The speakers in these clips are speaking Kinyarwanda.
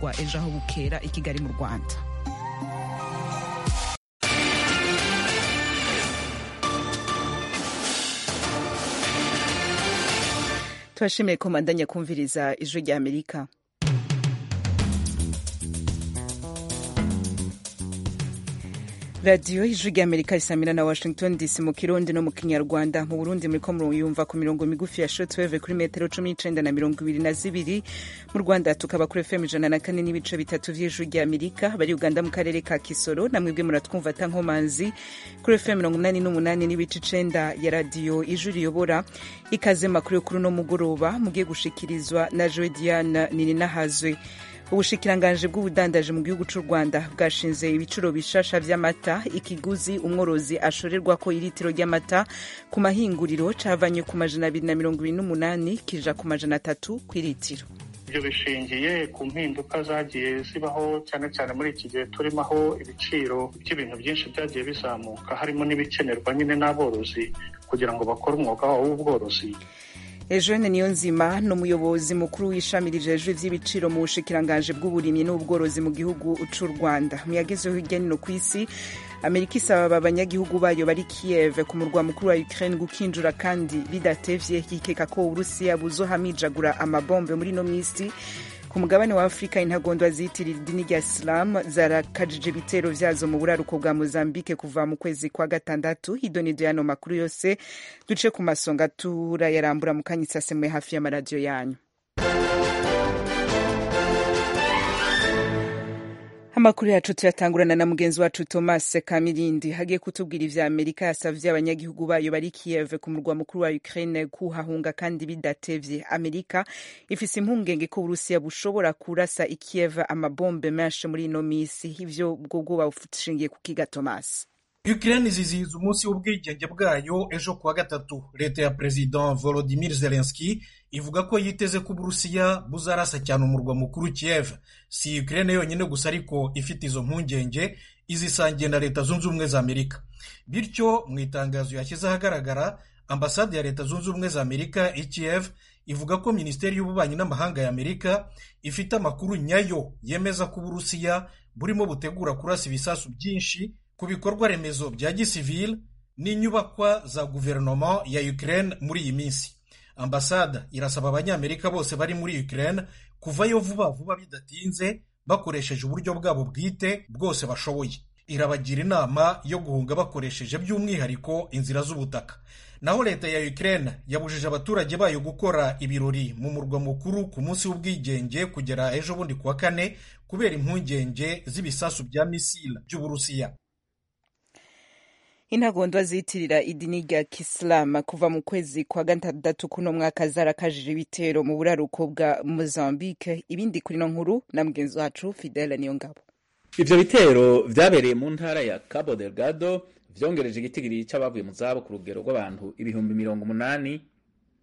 rwa ejo aho bukera i kigali mu rwanda turashimiye komanda nyakumviriza ijwi rya amerika radiyo ijwi rya amerika risamira na washington dc mu kirundi no mu kinyarwanda mu burundi muri ko murumva ku mirongo migufi ya shotweve kuri metero cumi n'icenda na mirongo ibiri na zibiri mu rwanda tukaba kuri fm ijana na kane n'ibice bitatu vy'ijwi rya amerika bari uganda mu karere ka kisoro namwebwe muratwumva ta nkomanzi kuri fm mirongo inani n'umunani n'ibice icenda ya radiyo ijwi riyobora ikaze makuru yo kuri uno mugoroba mugiye gushikirizwa na joe diane nininahazwe ubushikiranganji bw'ubudandaji mu gihugu cy'u rwanda bwashinze ibiciro bishasha by'amata ikiguzi umworozi ashorerwa ko iritiro ry'amata ku mahinguriro cavanye ku majana abiri na mirongo ibiri n'umunani kija ku majana atatu ku iritiro ibyo bishingiye ku mpinduka zagiye zibaho cyane cyane muri iki gihe turimo aho ibiciro by'ibintu byinshi byagiye bizamuka harimo n'ibikenerwa nyine n'aborozi kugira ngo bakore umwuga wabo w'ubworozi eugene niyonzima ni umuyobozi mukuru w'ishamirije ejo iby'ibiciro mu bushikiranganji bw'uburimyi n'ubworozi mu gihugu cy'u rwanda mu yagezeho hirya no hino ku isi amerika isaba abanyagihugu bayo bari kiyeve ku murwa mukuru wa ukraine gukinjura kandi bidatevye yikeka ko uburusiya buzohamijagura amabombe muri ino misi ku mugabane wa afurika intagondwa ziyitirira idini rya isilamu zarakajije ibitero vyazo mu buraruko bwa mozambike kuva mu kwezi kwa gatandatu idonido yano makuru yose duce ku masonga turayarambura mu kanya isasemwe hafi y'amaradiyo yanyu amakuru yacu tuyatangurana na mugenzi wacu thomas kamirindi hagiye kutubwira ivya amerika yasavye abanyagihugu bayo bari kiyeve ku murwa mukuru wa ukraine kuhahunga kandi bidatevye amerika ifise impungenge ko uburusiya bushobora kurasa ikiyeve amabombe menshi muri ino misi ivyo bwobwoba bushingiye kukiga thomas Ukraine izizihiza umunsi w'ubwigenge bwayo ejo kuwa gatatu leta ya president Volodymyr Zelensky ivuga ko yiteze ko Uburusiya buzarasa cyane umurwa mukuru Kiev si Ukraine yonyine gusa ariko ifite izo mpungenge izisangiye na leta zunze ubumwe za Amerika bityo mu itangazo yashyize ahagaragara ambasade ya leta zunze ubumwe za Amerika i Kiev ivuga ko minisiteri y'ububanyi n'amahanga ya Amerika ifite amakuru nyayo yemeza ko Uburusiya burimo butegura kurasa ibisasu byinshi ku bikorwa remezo bya gisivile n'inyubakwa za guverinoma ya Ukraine muri iyi minsi ambasada irasaba abanyamerika bose bari muri Ukraine kuvayo vuba vuba bidatinze bakoresheje uburyo bwabo bwite bwose bashoboye irabagira inama yo guhunga bakoresheje by'umwihariko inzira z'ubutaka naho leta ya Ukraine yabujije abaturage bayo gukora ibirori mu murwa mukuru ku munsi w'ubwigenge kugera ejo bundi kuwa kane kubera impungenge z'ibisasu bya misile by'uburusiya intagondwa ziyitirira idini rya kisilamu kuva mu kwezi kwa gatandatu kuno mwaka zarakajije ibitero mu buraruko bwa mozambique ibindi kuri no nkuru na mugenzi wacu fidele niyo ngabo ivyo bitero vyabereye mu ntara ya cabo delgado vyongereje igitigiri c'abavuye mu zabo ku rugero rw'abantu ibihumbi mirongo umunani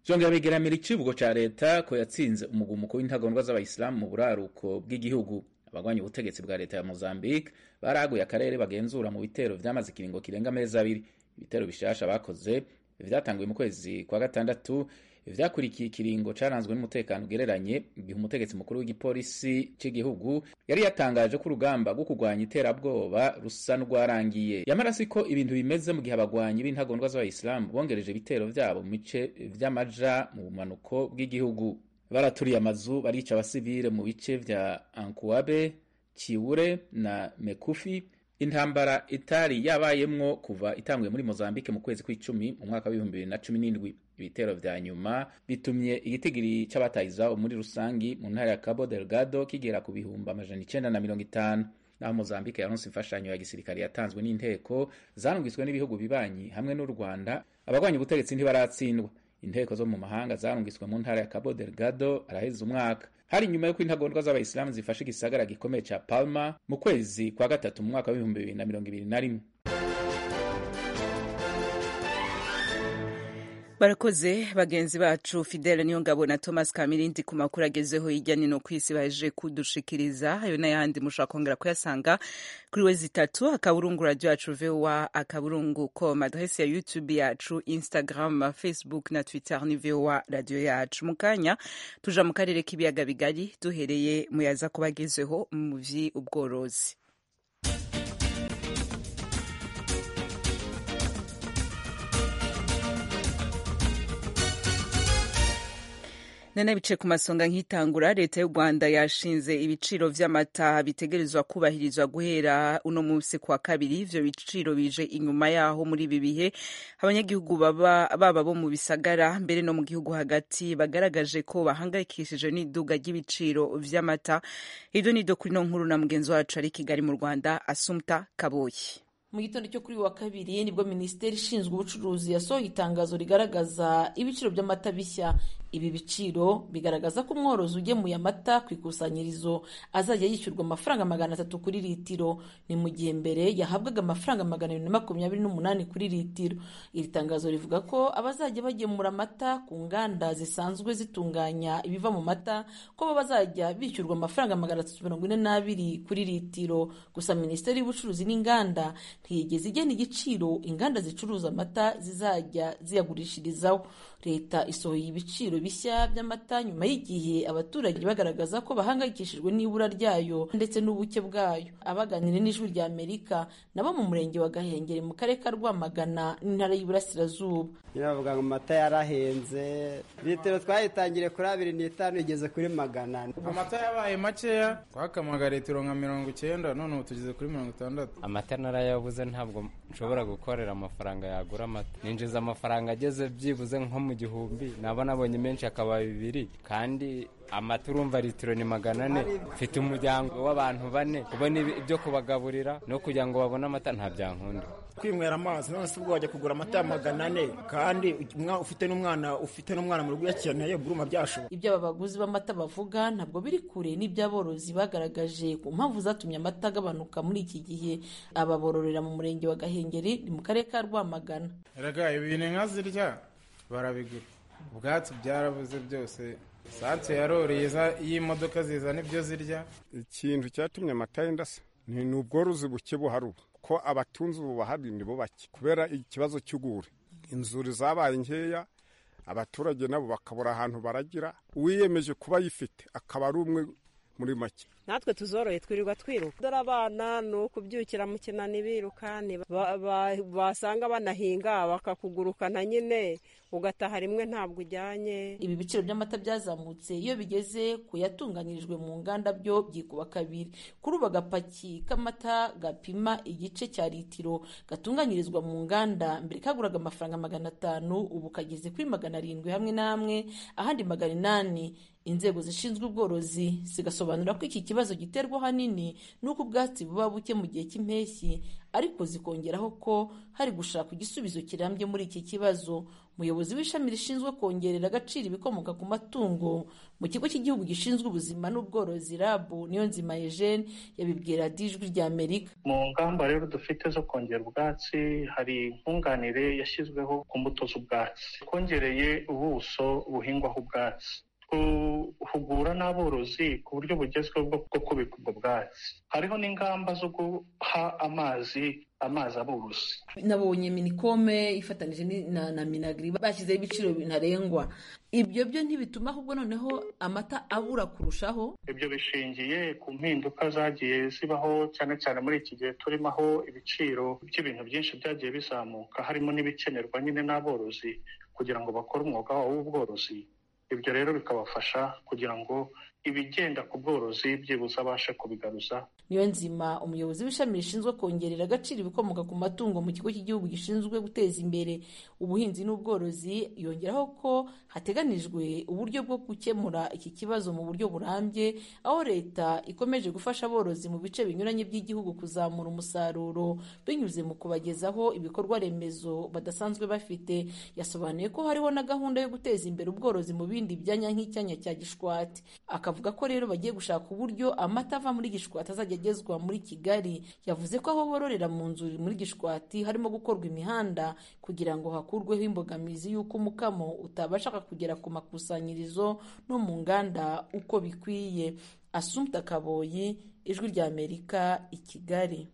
vyongera bigeramira icivugo ca leta ko yatsinze umugumuko w'intagondwa z'abayisilamu mu buraruko bw'igihugu abagwanya ubutegetsi bwa leta ya Mozambique baraguye akarere bagenzura mu bitero vyamaze ikiringo kirenga amezi abiri ibitero bishasha bakoze vyatanguye mu kwezi kwa gatandatu vyakurikiye ikiringo caranzwe n'umutekano ugereranye igihe umutegetsi mukuru w'igipolisi c'igihugu yari yatangaje ko urugamba rwo kurwanya iterabwoba rusa n'urwarangiye yamarasi ko ibintu bimeze mu gihe abagwanyi b'intagondwa z'abayisilamu bongereje ibitero vyabo mu bice vy'amaja mu bumanuko bw'igihugu baraturiye amazu barica abasivile mu bice vya ankuwabe kiwure na mekufi intambara itari yabayemwo kuva itanguye muri mozambike mu kwezi kw'icumi mu mwaka w'ibihumbi bibiri na cumi n'indwi ibitero vya nyuma bitumye igitigiri c'abataye izabo muri rusangi mu ntara ya cabo delgado kigera ku bihumbi amajana icenda na mirongo itanu naho mozambike yaronse imfashanyo ya gisirikare yatanzwe n'inteko zanungiswe n'ibihugu bibanyi hamwe n'u rwanda abagwanya ubutegetsi ntibaratsindwa inteko zo mu mahanga zarungiswe mu ntara ya cabo delgado araheza umwaka hari nyuma y'uko intagondwa z'abayisilamu zifashe igisagara gikomeye ca palma mu kwezi kwa gatatu mu mwaka w'ibihumbi bibiri na mirongo ibiri na rimwe barakoze bagenzi bacu fidele niyongabo na thomas kamirindi ku makuru agezeho hirya nino ku isi baje kudushikiriza ayo n'ayandi mushobora kongera kuyasanga kuri we zitatu akaburungu radiyo yacu voa akaburungu com adresi ya youtube yacu instagram facebook na twitter ni voa radiyo yacu mu kanya tuja mu karere k'ibiyaga bigari duhereye mu yaza kubagezeho mu by'ubworozi nanabice ku masonga nk'itangura leta y'u rwanda yashinze ibiciro vy'amata bitegerezwa kubahirizwa guhera uno munsi kwa kabiri ivyo biciro bije inyuma yaho muri ibi bihe abanyagihugu baba, baba bo mu bisagara mbere no mu gihugu hagati bagaragaje ko bahangayikishije n'iduga ry'ibiciro vy'amata ivyo ni dyo kuri no nkuru na mugenzi wacu ari kigali mu rwanda asumta kaboyi mu gitondo cyo kuri wa kabiri nibwo minisiteri ishinzwe ubucuruzi yasohoye itangazo rigaragaza ibiciro by'amata bishya ibi biciro bigaragaza ko umworozi ugemuye amata ku ikusanyirizo azajya yishyurwa amafaranga magana atatu kuri litiro ni mu gihe mbere yahabwaga amafaranga magana abiri na makumyabiri n'umunani kuri litiro iri tangazo rivuga ko abazajya bagemura amata ku nganda zisanzwe zitunganya ibiva mu mata ko bo bazajya bishyurwa amafaranga magana atatu mirongo ine n'abiri kuri litiro gusa minisiteri y'ubucuruzi n'inganda ntiyigeze igena igiciro inganda zicuruza amata zizajya ziyagurishirizaho leta isohoye ibiciro bishya by'amata nyuma y'igihe abaturage bagaragaza ko bahangayikishijwe n'ibura ryayo ndetse n'ubuke bwayo abaganira n'ijwi rya amerika nabo mu murenge wa gahengeri mu karere ka rwamagana n'intara y'iburasirazuba biravuga ngo amata yarahenze litiro twayitangire kuri abiri n'itanu igeze kuri magana amata yabaye makeya twakamaga litiro nka mirongo icyenda none ubu tugeze kuri mirongo itandatu amata narayabuze ntabwo nshobora gukorera amafaranga yagura amata ninjiza amafaranga ageze byibuze nko mu gihumbi naba nabonye menshi akaba bibiri kandi amata urumva litiro ni magana ane mfite umuryango w'abantu bane kubona ibyo kubagaburira no kugira ngo babone amata nta byankunda kwinywera amazi none se ubwo wajya kugura amata ya magana ane kandi ufite n'umwana ufite n'umwana mu rugo uyakeneye buruma byashoboka ibyo aba baguzi b'amata bavuga ntabwo biri kure n'iby'aborozi bagaragaje ku mpamvu zatumye amata agabanuka muri iki gihe aba bororera mu murenge wa gahengeri ni mu karere ka rwamagana rega ibintu inka zirya barabigura ubwatsi byarabuze byose sansi yaroreye y'imodoka zizana ibyo zirya ikintu cyatumye amata yendasa ni ubworozi buke buhari ubu ko abatunzi ubu bahari ni bo bake kubera ikibazo cy'ugure inzuri zabaye nkeya abaturage nabo bakabura ahantu baragira uwiyemeje kuba ayifite akaba ari umwe muri make natwe tuzoroye twirirwa twiruka dore abana ni ukubyukira mu kinani birukani basanga banahinga bakakugurukana nyine ugataha rimwe ntabwo ujyanye ibi biciro by'amata byazamutse iyo bigeze ku yatunganyirijwe mu nganda byo byikuba kabiri kuri ubu agapaki k'amata gapima igice cya litiro gatunganyirizwa mu nganda mbere kaguraga amafaranga magana atanu ubu kageze kuri magana arindwi hamwe n'amwe ahandi magana inani inzego zishinzwe ubworozi zigasobanura ko iki kibazo giterwa ahanini n'uko ubwatsi buba buke mu gihe cy'impeshyi ariko zikongeraho ko hari gushaka igisubizo kirambye muri iki kibazo umuyobozi w'ishami rishinzwe kongerera agaciro ibikomoka ku matungo mu kigo cy'igihugu gishinzwe ubuzima n'ubworozi rabu niyo nzima eugene yabibwira dijwi rya amerika mu ngamba rero dufite zo kongera ubwatsi hari nkunganire yashyizweho ku mbuto z'ubwatsi twongereye ubuso buhingwaho ubwatsi guhugura n'aborozi ku buryo bugezweho bwo kubika ubwo bwatsi hariho n'ingamba zo guha amazi amazi aborozi nabonye minikome ifatanije na minagiri bashyizeho ibiciro ntarengwa ibyo byo ntibituma ahubwo noneho amata abura kurushaho ibyo bishingiye ku mpinduka zagiye zibaho cyane cyane muri iki gihe turimo aho ibiciro by'ibintu byinshi byagiye bizamuka harimo n'ibikenerwa nyine n'aborozi kugira ngo bakore umwuga wabo w'ubworozi ibyo rero bikabafasha kugira ngo ibigenda ku bworozi byibuze abashe kubigaruza niyo nzima umuyobozi w'ishami rishinzwe kongerera agaciro ibikomoka ku matungo mu kigo cy'igihugu gishinzwe guteza imbere ubuhinzi n'ubworozi yongeraho ko hateganijwe uburyo bwo gukemura iki kibazo mu buryo burambye aho leta ikomeje gufasha aborozi mu bice binyuranye by'igihugu kuzamura umusaruro binyuze mu kubagezaho ibikorwa remezo badasanzwe bafite yasobanuye ko hariho na gahunda yo guteza imbere ubworozi mu bindi byanya nk'icyanya cya gishwati akaba bavuga ko rero bagiye gushaka uburyo amata ava muri gishwati azajya agezwa muri kigali yavuze ko aho bororera mu nzuri muri gishwati harimo gukorwa imihanda kugira ngo hakurweho imbogamizi y'uko umukamo utabashaka kugera ku makusanyirizo no mu nganda uko bikwiye asumta kaboyi ijwi rya amerika i kigali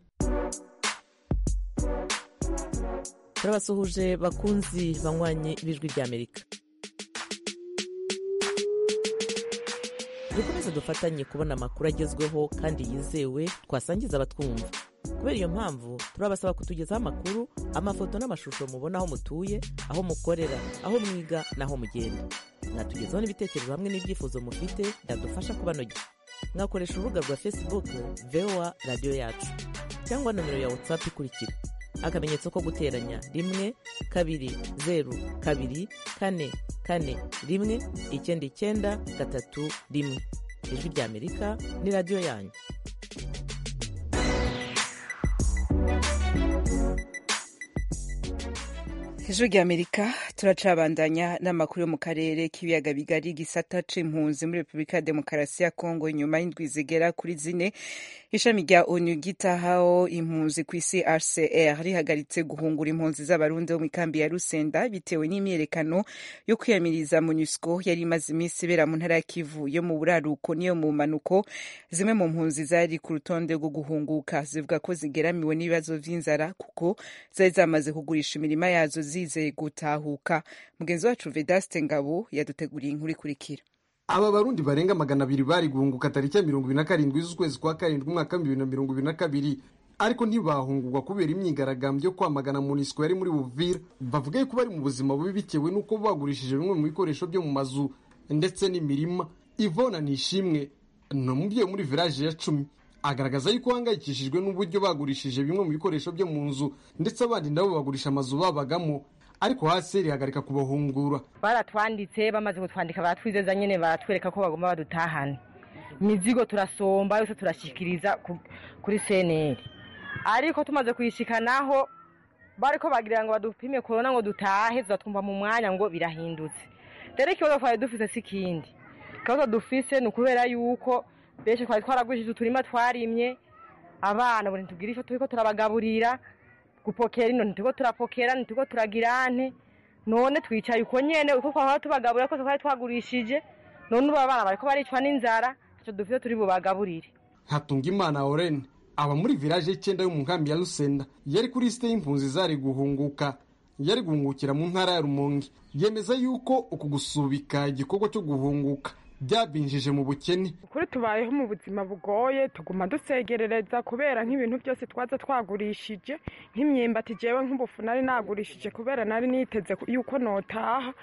turabasuhuje bakunzi banywanye b'ijwi rya amerika dukomeze dufatanye kubona amakuru agezweho kandi yizewe twasangiza abatwumva kubera iyo mpamvu turabasaba kutugezaho amakuru amafoto n'amashusho mubona aho mutuye aho mukorera aho mwiga n'aho mugenda mwatugezaho n'ibitekerezo hamwe n'ibyifuzo mufite byadufasha kubanogera mwakoresha urubuga rwa facebook voa radiyo yacu cyangwa nomero ya whatsapp ikurikira akamenyetso ko guteranya rimwe kabiri zeru kabiri kane kane rimwe icyenda icyenda gatatu rimwe ijwi rya amerika ni radiyo yanyu ijwi rya amerika turacabandanya n'amakuru yo mu karere k'ibiyaga bigari gisata c'impunzi muri repubulika ya demokarasi ya kongo inyuma y'indwi zigera kuri zine ishami rya onu gitahaho impunzi ku isi rcr rihagaritse guhungura impunzi z'abarundi bo mu ikambi ya rusenda bitewe n'imyiyerekano yo kwiyamiriza monusco yari imaze iminsi ibera mu ntara ya kivu yo mu buraruko n'iyo mu manuko zimwe mu mpunzi zari ku rutonde rwo guhunguka zivuga ko zigeramiwe n'ibibazo by'inzara kuko zari zamaze kugurisha imirima yazo zizeye gutahuka mugenzi wacu vedaste ngabo yaduteguriye inkuru ikurikira aba barundi barenga magana abiri bari guhunguka tariki ya mirongo ibiri na karindwi z'ukwezi kwa karindwi umwaka w'ibihumbi bibiri na mirongo ibiri na kabiri ariko ntibahungurwa kubera imyigaragambyo yo kwamagana munisiko yari muri buvira bavuga yuko bari mu buzima bubi bitewe n'uko bagurishije bimwe mu bikoresho byo mu mazu ndetse n'imirima ivona nishimwe ni umubyeyi muri viraje ya cumi agaragaza yuko ahangayikishijwe n'uburyo bagurishije bimwe mu bikoresho byo mu nzu ndetse abandi nabo bagurisha amazu babagamo ariko hasi rihagarika kubahungura baratwanditse bamaze kutwandika baratwizeza nyine baratwereka ko bagomba badutahane imizigo turasomba yose turashyikiriza kuri seneri ariko tumaze kuyishikanaho bari ko bagira ngo badupime korona ngo dutahe tuzatwumva mu mwanya ngo birahindutse rero ikibazo twari dufite si ikindi ikibazo dufise ni ukubera yuko benshi twari twaragurishije uturima twarimye abana buri ntitubwire icyo turi ko turabagaburira gupokera ino ntituko turapokera ntituko turagirane none twicaye uko nyene uko twahora tubagaburira kose twari twagurishije none ubu abana bariko baricwa n'inzara ico dufite turi bubagaburire ntatunga imana orene aba muri village y'icyenda yo mu nkambi ya rusenda yari kuri lisite y'impunzi zari guhunguka yari guhungukira mu ntara ya rumonge yemeza yuko uku gusubika igikorwa cyo guhunguka byabinjije mu bukene kuri tubayeho mu buzima bugoye tuguma dusegerereza kubera nk'ibintu byose twaza twagurishije nk'imyumbati jewe nk'ubufu nari nagurishije kubera nari niteze yuko notaha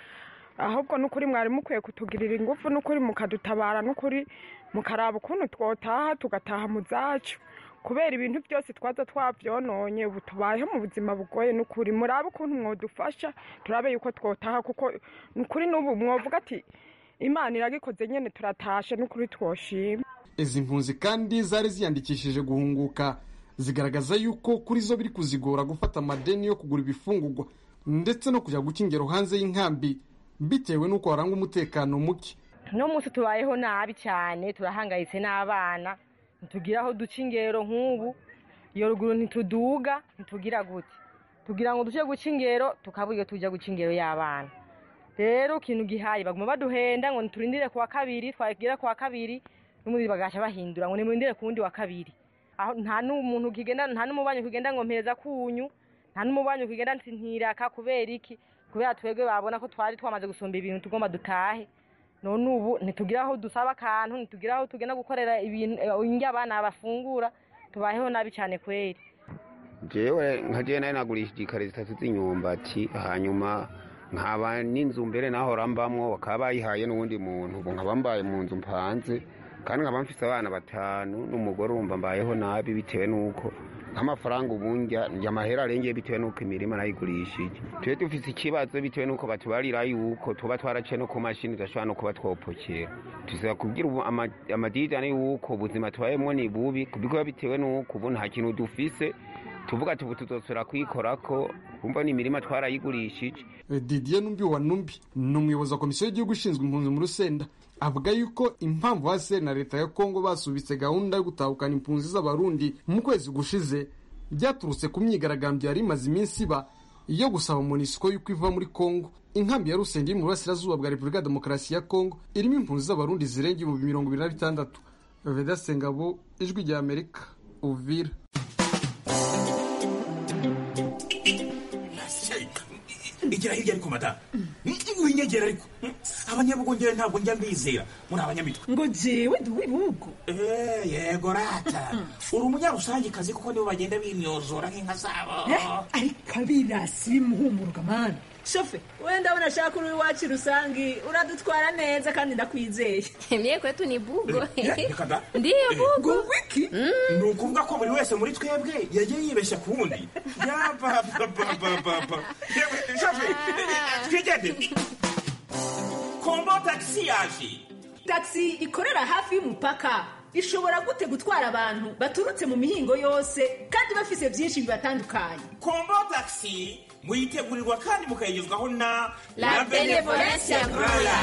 ahubwo n'ukuri mwari mukwiye kutugirira ingufu n'ukuri mukadutabara n'ukuri mukaraba ukuntu twotaha tugataha mu zacu kubera ibintu byose twaza twabyononye ubu tubayeho mu buzima bugoye n'ukuri murabe ukuntu mwadufasha turabe yuko twotaha kuko n'ukuri n'ubu mwavuga ati imana iragikoze nyine turatashe n'ukuri twoshima izi mpunzi kandi zari ziyandikishije guhunguka zigaragaza yuko kuri zo biri kuzigora gufata amadeni yo kugura ibifungurwa ndetse no kujya gukingero hanze y'inkambi bitewe n'uko harangwa umutekano muke uno munsi tubayeho nabi cyane turahangayitse n'abana ntitugira aho duca ingero nk'ubu iyo ruguru ntituduga ntitugira gute tugira ngo duce guca ingero tukabura iyo tujya guca ingero y'abana rero ikintu gihaye baguma baduhenda ngo ntiturindire kuwa kabiri twagira kuwa kabiri n'umundi bagaca bahindura ngo nimurindire ku wundi wa kabiri nta n'umuntu ukigenda nta n'umubanyi ukigenda ngo mpereza kunyu nta n'umubanyi ukigenda ntiraka kubera iki kubera twebwe babona ko twari twamaze gusumba ibintu tugomba dutahe none ubu ntitugira aho dusaba akantu ntitugira aho tugenda gukorera ibintu indya abana bafungura tubayeho nabi cyane kweri jewe nka jewe nayo nagurishije ikare zitatu z'inyumbati hanyuma nkaba n'inzu mbere nahora mbamwo bakaba bayihaye n'uwundi muntu ubu nkaba mbaye mu nzu mpanze kandi nkaba mfite abana batanu n'umugore wumva mbayeho nabi bitewe n'uko nk'amafaranga ubu njya amahera arengeye bitewe n'uko imirima nayigurishije tube dufite ikibazo bitewe n'uko batubarira yuko tuba twaraciye no ku mashini tudashobora no kuba twopokera tuzaba kubwira amadijani y'uko ubuzima tubayemo ni bubi kuko bitewe n'uko ubu nta kintu dufise tuvuga tubu tuzosubira kuyikora ko kumva ni imirima twarayigurishije didiye numbi wa numbi ni umuyobozi wa komisiyo y'igihugu ishinzwe impunzi mu rusenda avuga yuko impamvu hasi na leta ya kongo basubitse gahunda yo gutahukana impunzi z'abarundi mu kwezi gushize byaturutse ku myigaragambyo yari imaze iminsi iba yo gusaba monisiko y'uko iva muri kongo inkambi ya rusenge iri mu burasirazuba bwa repubulika ya demokarasi ya kongo irimo impunzi z'abarundi zirenga ibihumbi mirongo ibiri na bitandatu vedasengabo ijwi rya amerika uvira igera hirya ariko madamu winyegera ariko abanyabugongera ntabwo njya mbizera muri abanyamitwe ngo jewe ndi uw'ibihugu Eh, yego rata uri umunyarusangicazi kuko nibo bagenda bimyozora nk'inka zabo ariko abirasi bimuhumuruka mani shofe we ndabona ashaka uri iwacu rusange uradutwara neza kandi ndakwizeye Mie kwetu ni bugo. Reka da. Ndiyo bugo. wiki ni ukuvuga ko buri wese muri twebwe yagiye yibeshya ku wundi yapapapapapa twigende kombo tagisi yaje tagisi ikorera hafi y'umupaka ishobora gute gutwara abantu baturutse mu mihingo yose kandi bafise byinshi bibatandukanye kombo tagisi muyitegurirwa kandi mukayigezwaho na La Benevolencia Grola.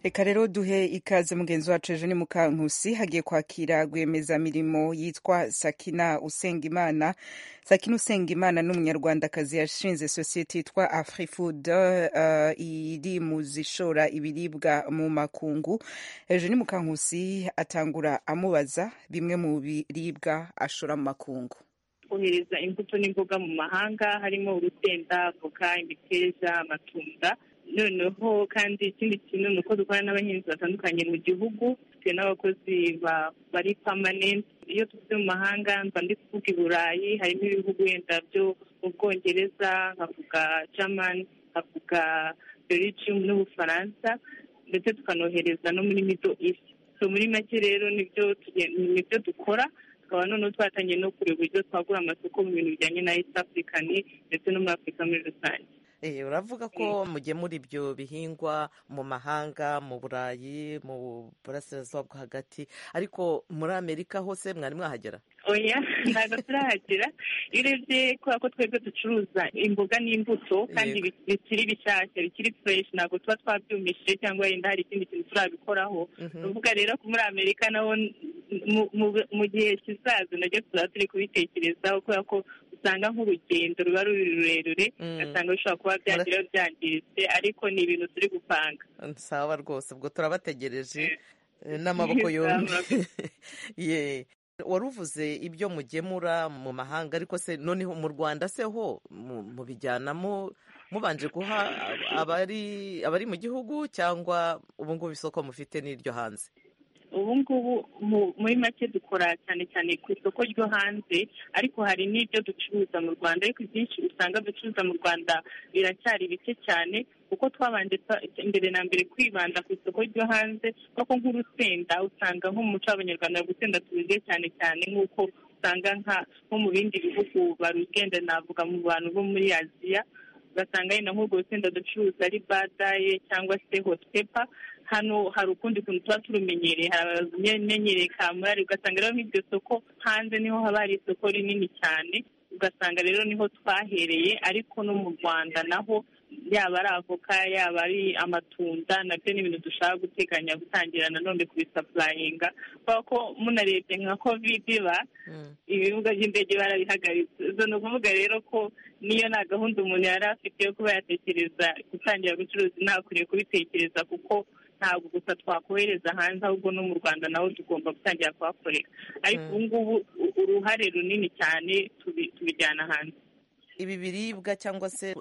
reka rero duhe ikaze mugenzi wacu ejo ni mukankusi hagiye kwakira rwiyemezamirimo yitwa sakina usengimana sakina usengimana ni umunyarwandakazi yashinze sosiyete yitwa afrifood uh, iri mu zishora ibiribwa mu makungu ejo ni mukankusi atangura amubaza bimwe mu biribwa ashora mu makungu kohereza imbuto n'imboga mu mahanga harimo urusenda voka imiteja amatunda noneho kandi ikindi kintu ni uko dukorana n'abahinzi batandukanye mu gihugu dufite n'abakozi ba- bari pamanenti iyo tuvuze mu mahanga mba ndi kuvuga i burayi harimo ibihugu wenda byo mu bwongereza nkavuga germany nkavuga belgium n'ubufaransa ndetse tukanohereza no muri middle east so muri make rero nibyo tuge- nibyo dukora tukaba noneho twatangiye no kureba uburyo twagura amasoko mu bintu bijyanye na east african ndetse no muri afurika muri rusange Eh, uravuga ko mugemura ibyo bihingwa mu mahanga mu burayi mu burasirazuba bwo hagati ariko muri amerika hose mwari mwahagera oya ntabwo turahagera iyo urebye kubera ko twebwe ducuruza imboga n'imbuto kandi bi- bikiri bishyashya bikiri fureshi ntabwo tuba twabyumishije cyangwa yenda hari ikindi kintu turabikoraho ni ukuvuga rero ko muri amerika naho n- mu- mu- mu gihe kizaza nabyo tuzaba turi kubitekerezaho kubera ko usanga nk'urugendo ruba ruri rurerure ugasanga bishobora kuba byagira byangiritse ariko ni ibintu turi gupanga sawa rwose ubwo turabategereje eh, n'amaboko yombi ye wari uvuze ibyo mugemura mu mahanga ariko se noneho mu rwanda se ho mu- mubijyanamo mubanje guha ab- abari abari mu gihugu cyangwa ubu ngubu isoko mufite n'iryo hanze ubu ngubu mu- muri make dukora cyane cyane ku isoko ryo hanze ariko hari n'ibyo ducuruza mu rwanda ariko ibyinshi usanga ducuruza mu rwanda biracyari bike cyane kuko twabanje twa- mbere na mbere kwibanda ku isoko ryo hanze kuko nk'urusenda usanga nko mu muco w'abanyarwanda urusenda tururya cyane cyane nk'uko usanga nka nko mu bindi bihugu barugenda navuga mu bantu bo muri aziya ugasanga yenda nk'urwo rusenda ducuruza ari badaye cyangwa se hotepa hano hari ukundi kuntu tuba turumenyereye hari abamenyereye kamurari ugasanga rero nk'iryo soko hanze niho haba hari isoko rinini cyane ugasanga rero niho twahereye ariko no mu rwanda naho yaba ari avoka yaba ari amatunda nabyo ni ibintu dushaka guteganya gutangira nanone kubisapurayinga kubera ko munarebye nka kovide iba ibibuga by'indege barabihagaritse zo ni ukuvuga rero ko niyo nta gahunda umuntu yari afite yo kuba yatekereza gutangira gucuruza ntakwiriye kubitekereza kuko ntabwo gusa twakohereza hanze ahubwo no mu rwanda naho tugomba gutangira kuhakorera ariko ubu ngubu u- uruhare runini cyane tubi- tubijyana hanze ibi biribwa cyangwa se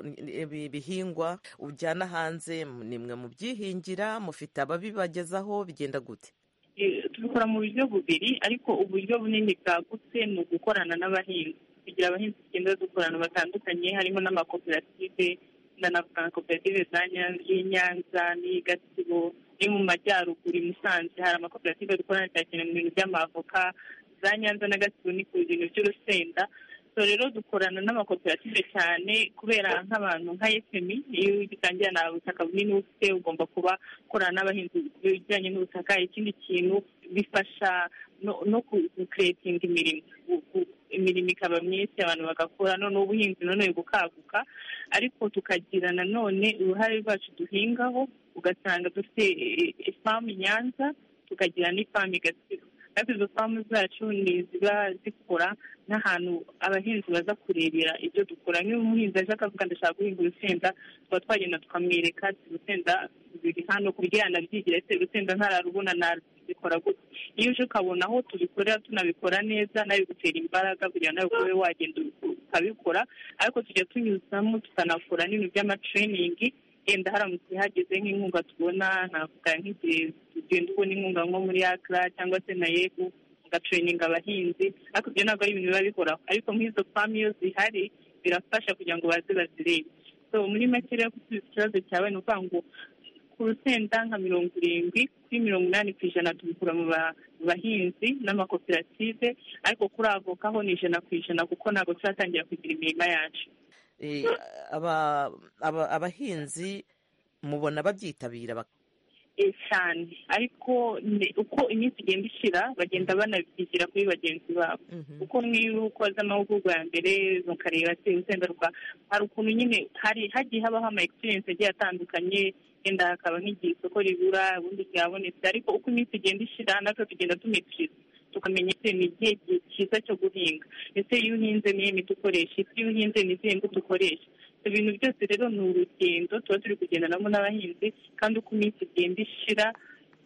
ibi bihingwa ujyana hanze ni mwe mubyihingira mufite ababibagezaho bigenda gute Eh, tubikora mu buryo bubiri ariko uburyo bunini bwagutse ni ugukorana n'abahinzi kugira abahinzi tugenda dukorana batandukanye harimo n'amakoperative ndanavuga nka koperative za Nyan- y'i nyanza n'iyi gatsibo ni mu majyaruguru i musanze hari amakoperative dukorana cyane cyane mu bintu by'amavoka za nyanza na gatsibo ni ku bintu by'urusenda so rero dukorana n'amakoperative cyane kubera nk'abantu nka efemi iyo utangira nta butaka bunini ufite ugomba kuba ukorana n'abahinzi bijyanye n'ubutaka ikindi kintu bifasha no- no kukuretinga imirimo Gu- gu- imirimo ikaba myinshi abantu bagakora noneho ubuhinzi noneho bukaguka ariko tukagira nanone uruhare rwacu duhingaho ugasanga dufite eh, ifamu i nyanza tukagira n'ifamu i gatsibo ariko izo famu zacu ni ziba zikora n'ahantu abahinzi baza kurebera ibyo dukora nk'iyo umuhinzi aje akavuga ndashaka guhinga urusenda tuba twagenda tukamwereka ati urusenda ruri hano kugira ngo anabyigire ese urusenda ntararubona nabikora gutya iyo uje ukabona aho tubikorera tunabikora neza nabigutera imbaraga kugira ngo nawe ukube wagenda ukabikora ariko tujya tunyuzamo tukanakora n'ibintu by'amatraining yenda haramutse hageze nk'inkunga tubona navuga nk'igihe tugenda ubona inkunga nko muri akra cyangwa se na yebu ugatraininga abahinzi ariko ibyo ntabwo ari ibintu biba bihoraho ariko nk'izo famu iyo zihari birafasha kugira ngo baze bazirebe so muri make rero gusubiza ikibazo cyawe ni ukuvuga ngo ku rusenda nka mirongo irindwi kuri mirongo inani ku ijana tubikura mu ba- mu bahinzi n'amakoperative ariko kuri avoka ho ni ijana ku ijana kuko ntabwo turatangira kugira imirima yacu Eh, aba- aba- abahinzi mubona babyitabira bak- Eh, cyane ariko ni- uko iminsi igenda ishira bagenda banabyigira kuri bagenzi babo kuko nk'iyo ukoze amahugurwa ya mbere mukareba se urusenda rwa hari ukuntu nyine hari hagiye habaho ama experience agiye atandukanye yenda hakaba nk'igihe isoko ribura ubundi ryabonetse ariko uko iminsi igenda ishira natwe tugenda tumikiriza tukamenya ese ni igihe gi- cyiza cyo guhinga ese iyo uhinze niyo miti ukoresha ese iyo uhinze ni izihe mbuto ukoresha ibyo bintu byose rero ni urugendo tuba turi kugendanamo n'abahinzi kandi uko iminsi igenda ishira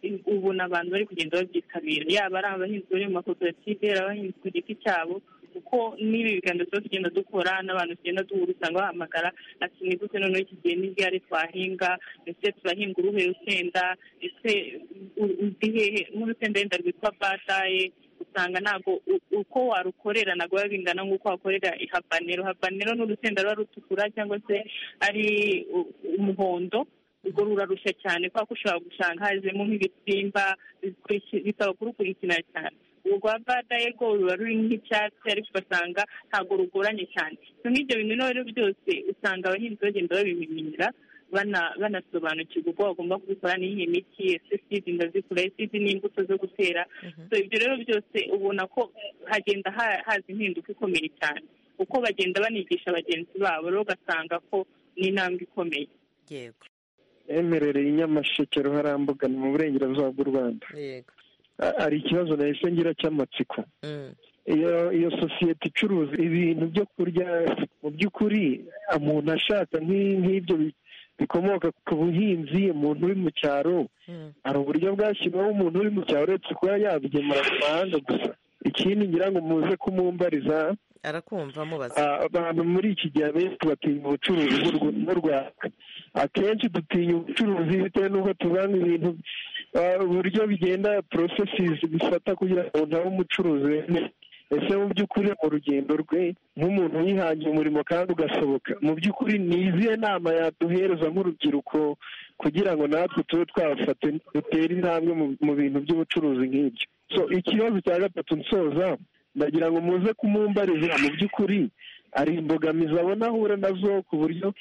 i- ubona abantu bari kugenda babyitabira yaba ari abahinzi bari mu makoperative ari abahinzi ku giti cyabo kuko n'ibi biganiro tuba tugenda dukora n'abantu tugenda duhura usanga bahamagara ati ni gute noneho iki gihe n'igare twahinga ese turahinga uruhe rusenda ese u- uzi hehe nk'urusenda yenda rwitwa bataye usanga ntabwo u- uko warukorera ntabwo biba bingana nk'uko wakorera habanero habanero ni urusenda ruba rutukura cyangwa se ari u- umuhondo ubwo rurarushya cyane kubera ko ushobora gusanga hazemo nk'ibisimba bikuriki- bisaba kurukurikirana cyane urwa badaye rwo ruba ruri nk'icyatsi ariko ugasanga ntabwo rugoranye cyane So nk'ibyo bintu rero byose usanga abahinzi bagenda babimenyera bana- banasobanukirwa uko bagomba kubikora n'iyi miti ese sidi ndazikora sidi n'imbuto zo gutera so ibyo rero byose ubona ko hagenda ha- haza impinduka ikomeye cyane uko bagenda banigisha bagenzi babo rero ugasanga ko ni intambwe ikomeye yego emerereye inyamasheke ruharambuga ni mu burengerazuba bw'u rwanda yego A- hari ikibazo nahise ngira cy'amatsiko iyo iyo sosiyete icuruza ibintu byo kurya mu by'ukuri umuntu ashaka nk'i- nk'ibyo bi- bikomoka ku buhinzi umuntu uri mu cyaro hari uburyo bwashyirwaho umuntu uri mu cyaro uretse kuba yabigemura mu mahanga gusa ikindi ngira ngo muze kumumbariza arakumva mubaza Ah, abantu muri iki gihe abenshi batinya ubucuruzi bw'u Rw- bw'u rwanda akenshi dutinya ubucuruzi bitewe n'uko tubona ibintu ah, uburyo bigenda porosesizi bifata kugira ngo umuntu abe umucuruzi wemeye ese mu by'ukuri mu rugendo rwe nk'umuntu wihangiye umurimo kandi ugasohoka mu by'ukuri ni izihe nama yaduhereza nk'urubyiruko kugira ngo natwe tube twafata dutere intambwe mu- mu bintu by'ubucuruzi nk'ibyo so ikibazo cya gatatu nsoza ndagira ngo muze kumumbariza mu by'ukuri ari imbogamizi abona ahura nazo ku buryo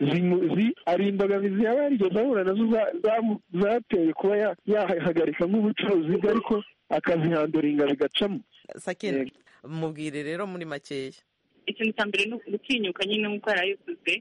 zimu- zi- ari imbogamizi yaba yarigeze ahura nazo za- zamu- zateye kuba ya- yahagarika nk'ubucuruzi bwe ariko akazihanduringa bigacamo sakina mubwire rero muri makeya ikintu cya mbere ni gutinyuka nyine nk'uko yari abivuze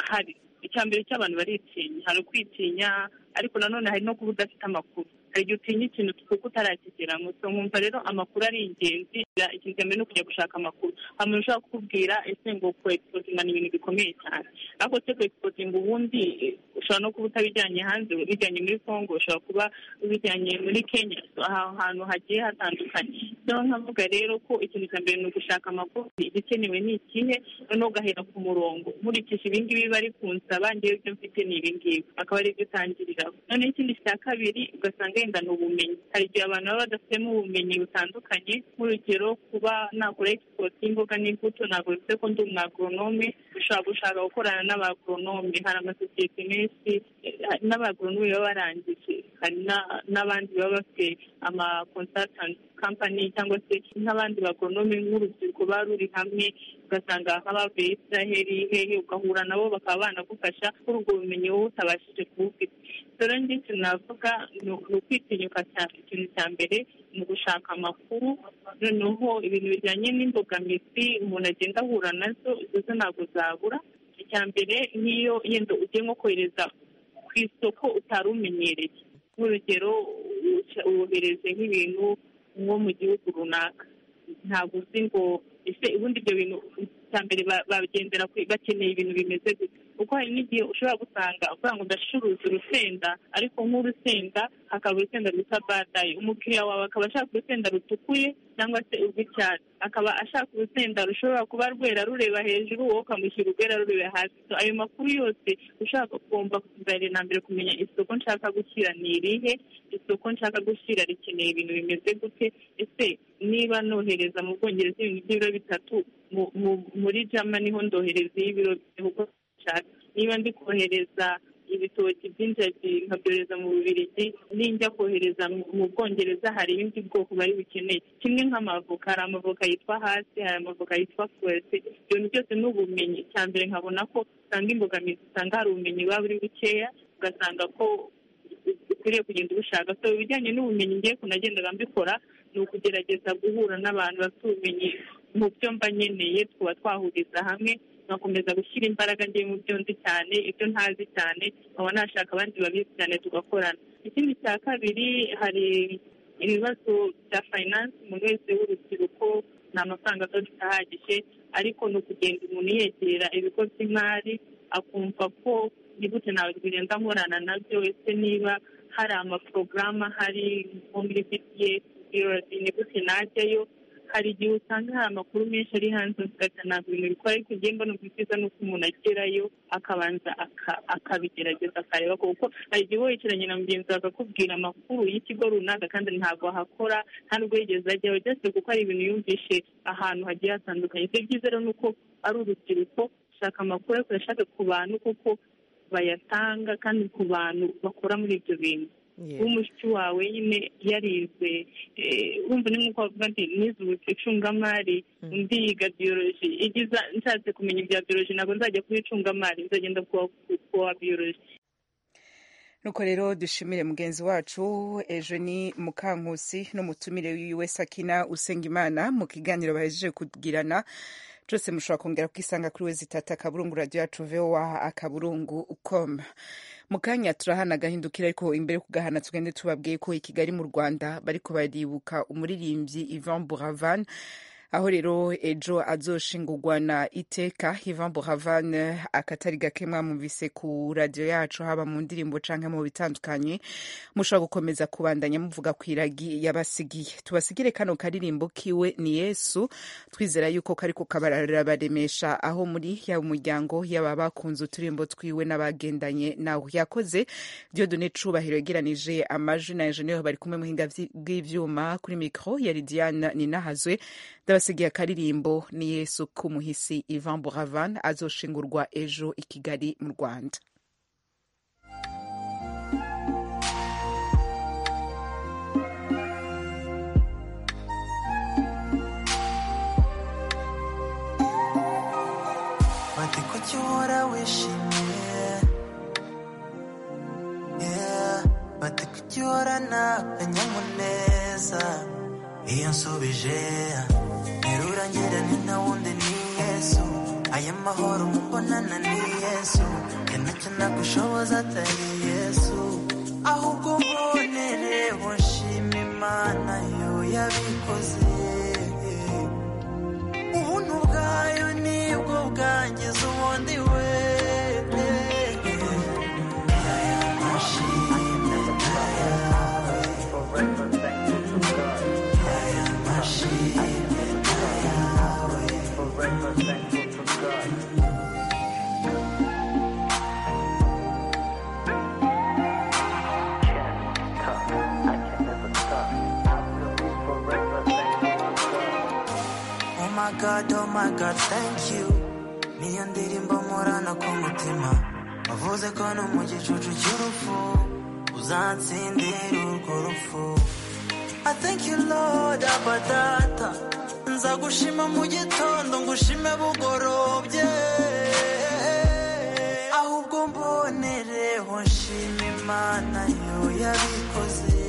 hari icya mbere cy'abantu baritinya hari ukwitinya ariko nanone hari no kuba udafite amakuru hari igihe utinya ikintu kuko utarakigera ngo so nkumva rero amakuru ari ingenzi ya- ikintu cya mbere ni ukujya gushaka amakuru hari umuntu ushobora kukubwira ese ngo ku exposinga ni ibintu bikomeye cyane ariko se ku exposinga ubundi eh, ushobora no kuba utabijyanye hanze ubijyanye muri congo ushobora kuba ubijyanye muri kenya So, aha hantu hagiye hatandukanye rero nkavuga rero ko ikintu cya mbere ni ugushaka amakuru igikenewe ni ikihe noneho ugahera ku murongo nkurikije ibingibi bari kunsaba ngewe ibyo mfite ni ibingibi akaba ari byo utangiriraho noneho ikindi cya kabiri ugasanga yenda ni ubumenyi hari igihe abantu baba badafitemo ubumenyi butandukanye nk'urugero kuba nakora egisipoti y'imboga n'imbuto ntabwo bivuze ko ndi umwagoronome ushobora gushaka gukorana n'abagoronome hari amasosiyete menshi eh, n'abagoronome baba barangije hari na- n'abandi baba bafite amakonsatanti kampani cyangwa se nk'abandi bagonome nk'urubyiruko baba ruri hamwe ugasanga nk'abavuye israheli hehe ugahura nabo bakaba banagufasha kuri ubwo bumenyi wowe utabashije kubufite rero njye ikintu navuga ni ni ukwitinyuka cyane ikintu cya mbere ni ugushaka amakuru noneho ibintu bijyanye n'imbogamizi umuntu agenda ahura nazo izo zo ntabwo zabura icya mbere n'iyo yenda ugiye nko kohereza ku isoko utari umenyereye nk'urugero uca- wohereze nk'ibintu nko mu gihugu runaka ntabwo uzi ngo ese ubundi ibyo bintu icya mbere ba- bagendera ku- bakeneye ibintu bimeze gute kuko hari n'igihe ushobora gusanga avuga ngo ndacuruza urusenda ariko nk'urusenda hakaba urusenda rwitwa badayi umukiriya wawe akaba ashaka urusenda rutukuye cyangwa se urw'icyatsi akaba ashaka urusenda rushobora kuba rwera rureba hejuru wowe ukamushyira urwera rureba hasi So, ayo makuru yose ushaka ugomba kuzanira na mbere kumenya isoko nshaka gushyira ni irihe isoko nshaka gushyira rikeneye ibintu bimeze gute ese niba nohereza mu bwongereza ibintu by'ibiro bitatu mu- mu- muri jama niho ndohereza y'ibiro kuko nshaka niba ndi kohereza ibitoki by'injagi nkabyohereza mu bubirigi ninjya kohereza mu- mu bwongereza hari ibindi bwoko bari bukeneye kimwe nk'amavoka hari amavoka yitwa hasi hari amavoka yitwa fuwese ibyo bintu byose ni ubumenyi cya mbere nkabona ko usanga imbogamizi usanga hari ubumenyi buba buri bukeya ugasanga ko ukwiriye kugenda ubushaka so ibijyanye n'ubumenyi ngiye kunagendaga mbikora ni ukugerageza guhura n'abantu bafite ubumenyi mu byo mba nkeneye tuba twahuriza hamwe nkakomeza gushyira imbaraga ngiye mu byo nzi cyane ibyo ntazi cyane nkaba nashaka abandi babizi cyane tugakorana ikindi cya kabiri hari ibibazo bya finance umuntu wese w'urubyiruko nta mafaranga aba afite ahagije ariko ni ukugenda umuntu yegera ibigo by'imari akumva ko ni gute nawe tugenda nkorana nabyo ese niba hari amaporogaramu ahari nko muri bts birori ni gute najyayo hari igihe usanga hari amakuru menshi ari hanze ugahita ntabwo ibintu bikora ariko njye mbona ubwiza ni uko umuntu agerayo akabanza aka- akabigerageza akareba ko kuko hari igihe wowe wicaranye na mugenzi wawe akakubwira amakuru y'ikigo runaka kandi ntabwo ahakora nta n'ubwo yigeze ajyaho byose kuko hari ibintu yumvishe ahantu hagiye hatandukanye ibyo byiza rero ni uko ari urubyiruko gushaka amakuru ariko uyashake ku bantu kuko bayatanga kandi ku bantu bakora muri ibyo bintu Yeah. uba mushiki wawe nyine yarize eh, wumva ni nk'uko bavuga nti nize ubu- icungamari undi yiga biyoroji igiza nshatse kumenya ibya biyoroji ntabwo nzajya kuba icungamari nzagenda kuwa kuwa biyoroji nuko rero dushimire mugenzi wacu Eugenie mukankusi n'umutumire wiwe sakina usengimana mu kiganiro bahejeje kugirana cyose mushobora kongera kwisanga kuri we zitata akaburungu radiyo yacu vowa akaburungu com mu kanya turahana agahindukira ariko imbere yo kugahana tugende tubabwiye ko i kigali mu rwanda bariko baribuka umuririmbyi ivan buravan aho rero ejo azoshingurwa na iteka ivan buravan akatari gake mwamumvise ku radiyo yacu haba mu ndirimbo canke mu bitandukanye mushobora gukomeza kubandanya muvuga ku iragi yabasigiye tubasigire kano karirimbo kiwe ni yesu twizera yuko kariko kabarabaremesha aho muri yaba umuryango yaba bakunze uturimbo twiwe n'abagendanye nawe yakoze diodone cubahiro yegeranije amajwi na enjeniyeri bari kumwe muhinga vyi- bw'ivyuma kuri mikro ya lidiana ninahazwe ndabasigiye akaririmbo ni yesu k'umuhisi ivan buravan azoshingurwa ejo i kigali mu rwanda bate ko cyo uhora wishimiye Yeah, bate ko cyo uhora nta akanyamuneza iyo nsubije nterura ngira ni nta wundi ni yesu aya mahoro mumbonana ni yesu ya nacyo nagushoboza atari yesu ahubwo mbonere bushima imana yo yabikoze ubuntu bwayo nibwo bwangiza ubundi we Oh my God, oh my God, thank you. Niyo ndirimbo murana ku mutima wavuze ko no mu gicucu cy'urupfu uzatsindira urwo rupfu I thank you Lord aba data nzagushima mu gitondo ngushime bugorobye ahubwo mbonereho nshima imana yo yabikoze